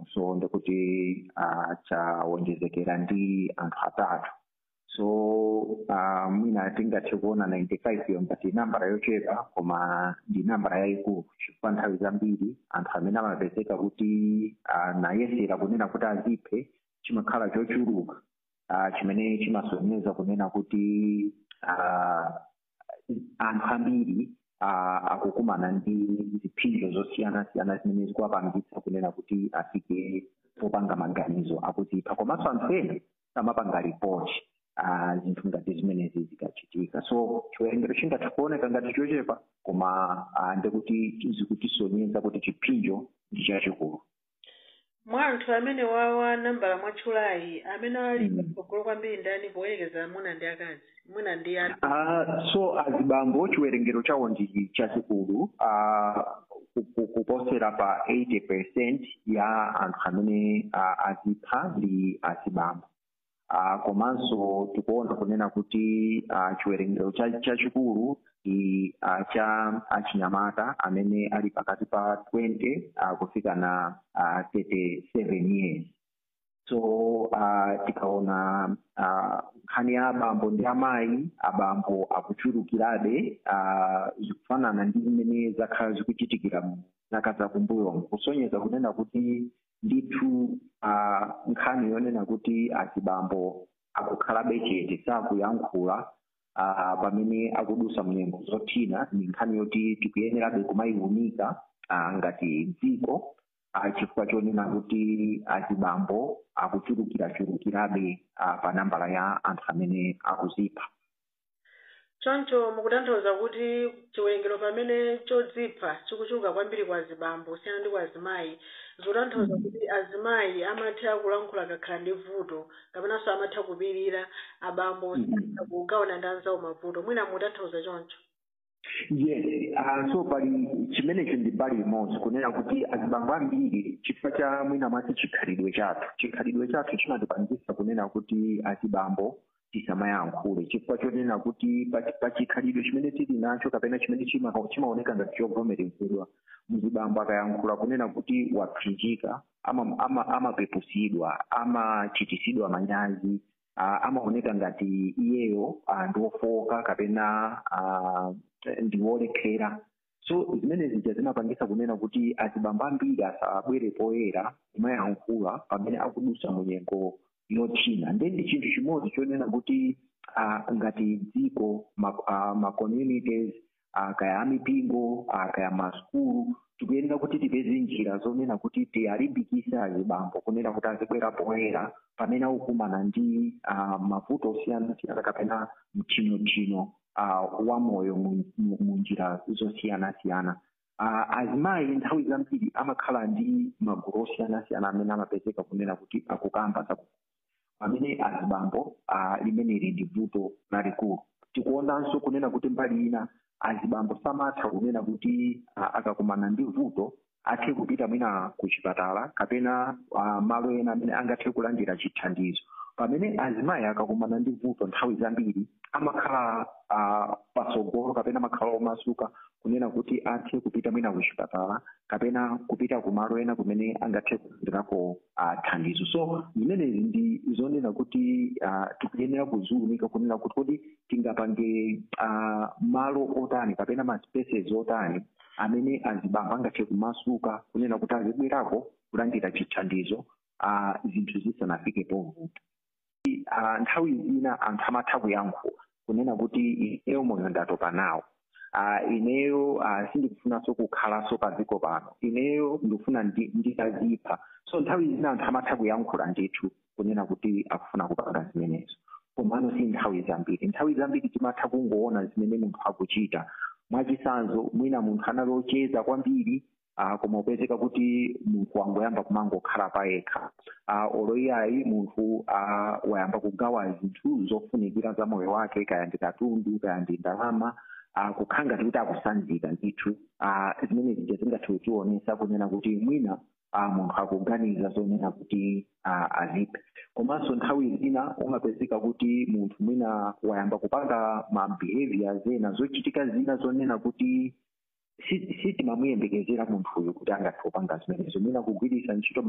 so ndikuti uh, chawonjezekera ndi anthu atatu so uh, mwina tingathe kuona 95 yo ngati nambara yochepa koma ndi nambara yayikulu chifukwa nthawi zambiri anthu amene amapezeka kuti uh, nayesera kunena kuti aziphe chimakhala chochuluka uh, chimene chimasonyeza kunena kuti uh, anthu ambiri uh, akukumana ndi ziphinjo zosiyana-siyana zimene zikuwapangitsa kunena kuti afike popanga maganizo akuzipha komanso anthu ena amapanga ripoti uh, zinthu ngati zimenezi zikachitika so chiwerengero chingathe kuoneka ngati chochepa koma uh, ndikuti zikutisonyeza kuti chiphinjo ndi chachikulu mwa anthu amene wawa nambala mwatchulayi amene ali patsogolo kwambiri ndani poyerekeza amuna ndi akazi mwina ndi ani Uh, so azibambo chiwerengero chawo ndi chachikulu uh, ku- ku- kuposera pa 80 percent ya anthu amene uh, azipha ndi azibambo uh, komanso tikuona kunena kuti uh, chiwerengero cha- chachikulu ndi uh, cha achinyamata amene ali pakati pa 20 uh, kufika na uh, 37 years so uh, tikaona uh, nkhani ya abambo ndi amayi abambo akuchulukirabe uh, zikufanana ndi zimene zakhala zikuchitikira mu zaka zakumbuyo kusonyeza kunena kuti ndithu uh, nkhani yonena kuti azibambo akukhalabe chete sakuyankhula uh, pamene akudusa mnyengo zothina ni nkhani yoti tikuyenerabe kumayiwunika uh, ngati dziko uh, chifukwa chonena kuti azibambo akuchulukirachulukirabe uh, pa nambala ya anthu amene akuzipha choncho mukutanthauza kuti chiwerengero pamene chodzipha chikuchuluka kwambiri kwa azibambo kusiyana ndi kwa azimayi zikutanthauza kuti azimayi amatha kulankhula akakhala ndi vuto kapenanso amatha kupirira abambo satha kugawana ndi anzawo mavuto mwina mukutanthauza choncho yes uh, so pali chimenecho ndi mbali imodzi kunena kuti azibambo ambiri chifukwa cha mwina mwati chikhalidwe chathu chikhalidwe chathu chimatipangisa kunena kuti azibambo tisamayankhule chifukwa chonena kuti pa- pa chikhalidwe chimene tili nacho kapena chimene chima- chimaoneka ngati chovomerezedwa mzibambo akayankhula kunena kuti wapsinjika ama- ama- amapepusidwa amachitisidwa manyazi uh, amaoneka ngati iyeyo uh, ndiwofoka kapena uh, ndiwolephera so zimene zija zimapangisa kunena kuti azibambo ambiri asabwere poyera kumayankhula pamene akudusa munyengo yothina ndi ndi chinthu chimodzi chonena kuti uh, ngati dziko ma, uh, ma communities uh, kaya amipingo uh, kaya masukulu tikuyenera kuti tipeze njira zonena kuti tiyalimbikise azibambo kunena kuti azibwera poyera pamene akukumana ndi uh, mavuto osiyanasiyana kapena mchinochino uh, wa moyo mu- mu mu njira zosiyanasiyana uh, azimayi nthawi zambiri amakhala ndi magulu osiyanasiyana amene amapezeka kunena kuti akukamba za pamene azibambo uh, limeneli ndi vuto lalikulu tikuonanso kunena kuti mbali ina azibambo samatha kunena kuti uh, akakumana ndi vuto athe kupita mwina ku chipatala kapena uh, malo ena amene angathe kulandira chithandizo pamene azimayi akakumana ndi vuto nthawi zambiri amakhala uh, patsogolo kapena amakhala omasuka kunena kuti athe kupita mwina ku chipatala kapena kupita ku malo ena kumene angathe kulandirako uh, thandizo so zimenezi ndi zonena kuti uh, tikuyenera kuziwunika kunena kuti kodi tingapange uh, malo otani kapena ma spaces otani amene azibambo angathe kumasuka kunena kuti azibwerako kulandira chithandizo uh, zinthu zisanafike povuta uh, nthawi zina anthu amatha kuyankhula kunena kuti ineyo moyo ndatopa nawo uh, ineyo uh, sindikufunanso kukhalanso pa dziko pano ineyo ndikufuna ndi- nditazipha so nthawi zina anthu amatha kuyankhula ndithu kunena kuti akufuna kupanga zimenezo komano si nthawi zambiri nthawi zambiri timatha kungoona zimene munthu akuchita mwachisanzo mwina munthu anali ocheza kwambiri uh, koma upezeka kuti munthu wangoyamba kumangokhala payekha uh, oloiyayi munthu uh, wayamba kugawa zinthu zofunikira za moyo wake kaya ndi katundu kaya ndi ndalama uh, kukhala ngati kuti akusanzika ndithu uh, zimene zija zingathe kutionesa kunena kuti mwina uh, munthu akuganiza zonena kuti uh, aziphe komanso nthawi zina umapezeka kuti munthu mwina wayamba kupanga ma behaviors ena zochitika zina zonena kuti si- sitimamuyembekezera munthuyo kuti angathe kupanga zimenezo mwina kugwiritsa ntchito